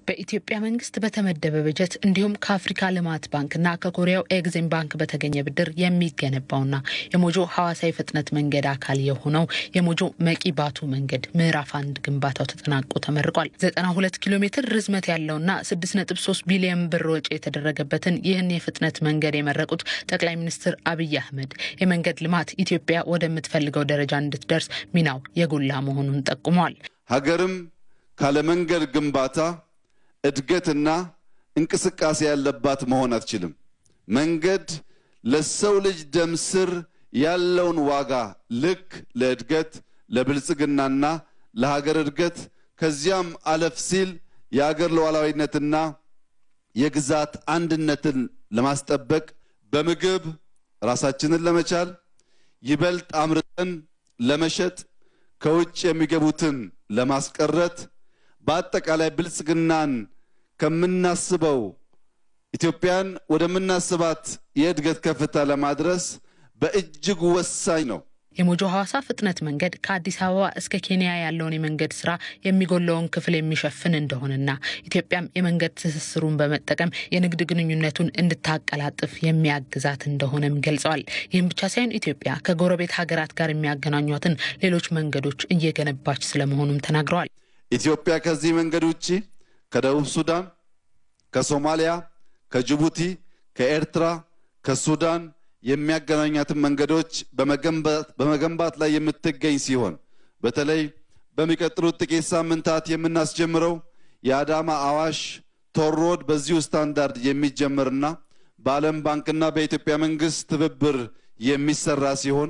በኢትዮጵያ መንግስት በተመደበ በጀት እንዲሁም ከአፍሪካ ልማት ባንክና ከኮሪያው ኤግዚም ባንክ በተገኘ ብድር የሚገነባውና የሞጆ ሐዋሳ የፍጥነት መንገድ አካል የሆነው የሞጆ መቂ ባቱ መንገድ ምዕራፍ አንድ ግንባታው ተጠናቆ ተመርቋል። 92 ኪሎ ሜትር ርዝመት ያለውና 6.3 ቢሊዮን ብር ወጪ የተደረገበትን ይህን የፍጥነት መንገድ የመረቁት ጠቅላይ ሚኒስትር አብይ አህመድ የመንገድ ልማት ኢትዮጵያ ወደምትፈልገው ደረጃ እንድትደርስ ሚናው የጎላ መሆኑን ጠቁመዋል። ሀገርም ካለ መንገድ ግንባታ እድገትና እንቅስቃሴ ያለባት መሆን አትችልም። መንገድ ለሰው ልጅ ደም ስር ያለውን ዋጋ ልክ ለእድገት ለብልጽግናና ለሀገር እድገት ከዚያም አለፍ ሲል የሀገር ሉዓላዊነትና የግዛት አንድነትን ለማስጠበቅ በምግብ ራሳችንን ለመቻል ይበልጥ አምርተን ለመሸጥ ከውጭ የሚገቡትን ለማስቀረት በአጠቃላይ ብልጽግናን ከምናስበው ኢትዮጵያን ወደምናስባት የእድገት ከፍታ ለማድረስ በእጅጉ ወሳኝ ነው። የሞጆ ሐዋሳ ፍጥነት መንገድ ከአዲስ አበባ እስከ ኬንያ ያለውን የመንገድ ስራ የሚጎለውን ክፍል የሚሸፍን እንደሆነና ኢትዮጵያም የመንገድ ትስስሩን በመጠቀም የንግድ ግንኙነቱን እንድታቀላጥፍ የሚያግዛት እንደሆነም ገልጸዋል። ይህም ብቻ ሳይሆን ኢትዮጵያ ከጎረቤት ሀገራት ጋር የሚያገናኟትን ሌሎች መንገዶች እየገነባች ስለመሆኑም ተናግረዋል። ኢትዮጵያ ከዚህ መንገድ ውጭ ከደቡብ ሱዳን፣ ከሶማሊያ፣ ከጅቡቲ፣ ከኤርትራ፣ ከሱዳን የሚያገናኛትን መንገዶች በመገንባት ላይ የምትገኝ ሲሆን በተለይ በሚቀጥሉት ጥቂት ሳምንታት የምናስጀምረው የአዳማ አዋሽ ቶር ሮድ በዚሁ ስታንዳርድ የሚጀምርና በዓለም ባንክና በኢትዮጵያ መንግስት ትብብር የሚሰራ ሲሆን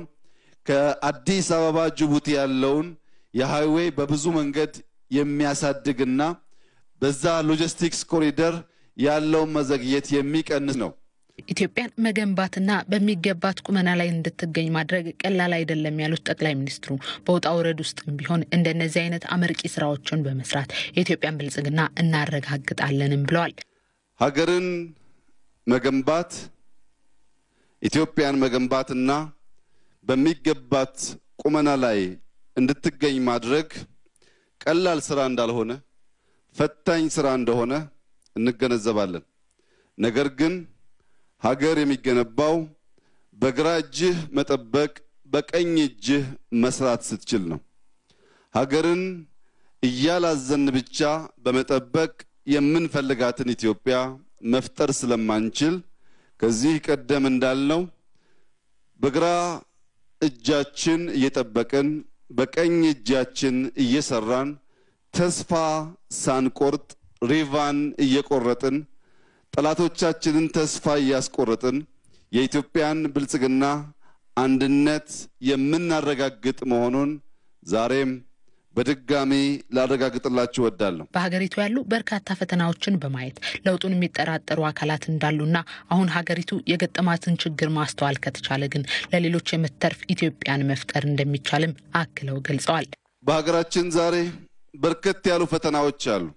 ከአዲስ አበባ ጅቡቲ ያለውን የሃይዌይ በብዙ መንገድ የሚያሳድግና በዛ ሎጂስቲክስ ኮሪደር ያለውን መዘግየት የሚቀንስ ነው። ኢትዮጵያን መገንባትና በሚገባት ቁመና ላይ እንድትገኝ ማድረግ ቀላል አይደለም ያሉት ጠቅላይ ሚኒስትሩ በውጣ ውረድ ውስጥም ቢሆን እንደነዚህ አይነት አመርቂ ስራዎችን በመስራት የኢትዮጵያን ብልጽግና እናረጋግጣለንም ብለዋል። ሀገርን መገንባት ኢትዮጵያን መገንባትና በሚገባት ቁመና ላይ እንድትገኝ ማድረግ ቀላል ስራ እንዳልሆነ ፈታኝ ስራ እንደሆነ እንገነዘባለን። ነገር ግን ሀገር የሚገነባው በግራ እጅህ መጠበቅ በቀኝ እጅህ መስራት ስትችል ነው። ሀገርን እያላዘን ብቻ በመጠበቅ የምንፈልጋትን ኢትዮጵያ መፍጠር ስለማንችል ከዚህ ቀደም እንዳልነው በግራ እጃችን እየጠበቅን በቀኝ እጃችን እየሰራን ተስፋ ሳንቆርጥ ሪቫን እየቆረጥን ጠላቶቻችንን ተስፋ እያስቆረጥን የኢትዮጵያን ብልጽግና አንድነት የምናረጋግጥ መሆኑን ዛሬም በድጋሚ ላረጋግጥላችሁ እወዳለሁ። በሀገሪቱ ያሉ በርካታ ፈተናዎችን በማየት ለውጡን የሚጠራጠሩ አካላት እንዳሉና አሁን ሀገሪቱ የገጠማትን ችግር ማስተዋል ከተቻለ ግን ለሌሎች የምትተርፍ ኢትዮጵያን መፍጠር እንደሚቻልም አክለው ገልጸዋል። በሀገራችን ዛሬ በርከት ያሉ ፈተናዎች አሉ።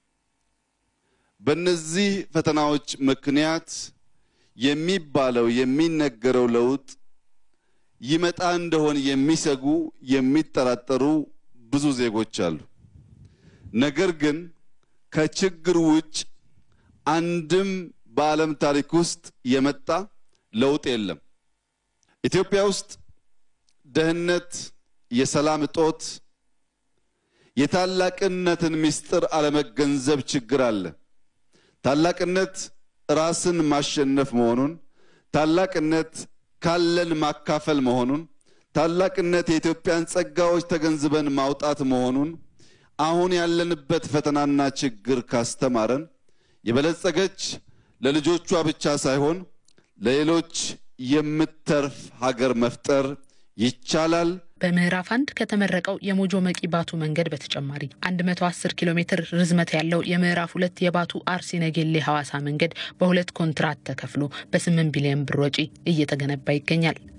በእነዚህ ፈተናዎች ምክንያት የሚባለው የሚነገረው ለውጥ ይመጣ እንደሆን የሚሰጉ የሚጠራጠሩ ብዙ ዜጎች አሉ። ነገር ግን ከችግር ውጭ አንድም በዓለም ታሪክ ውስጥ የመጣ ለውጥ የለም። ኢትዮጵያ ውስጥ ደህንነት፣ የሰላም እጦት፣ የታላቅነትን ምስጢር አለመገንዘብ ችግር አለ። ታላቅነት ራስን ማሸነፍ መሆኑን፣ ታላቅነት ካለን ማካፈል መሆኑን፣ ታላቅነት የኢትዮጵያን ጸጋዎች ተገንዝበን ማውጣት መሆኑን አሁን ያለንበት ፈተናና ችግር ካስተማረን የበለጸገች ለልጆቿ ብቻ ሳይሆን ለሌሎች የምትተርፍ ሀገር መፍጠር ይቻላል። በምዕራፍ አንድ ከተመረቀው የሞጆ መቂ ባቱ መንገድ በተጨማሪ 110 ኪሎ ሜትር ርዝመት ያለው የምዕራፍ ሁለት የባቱ አርሲ ነጌሌ ሐዋሳ መንገድ በሁለት ኮንትራት ተከፍሎ በ8 ቢሊዮን ብር ወጪ እየተገነባ ይገኛል።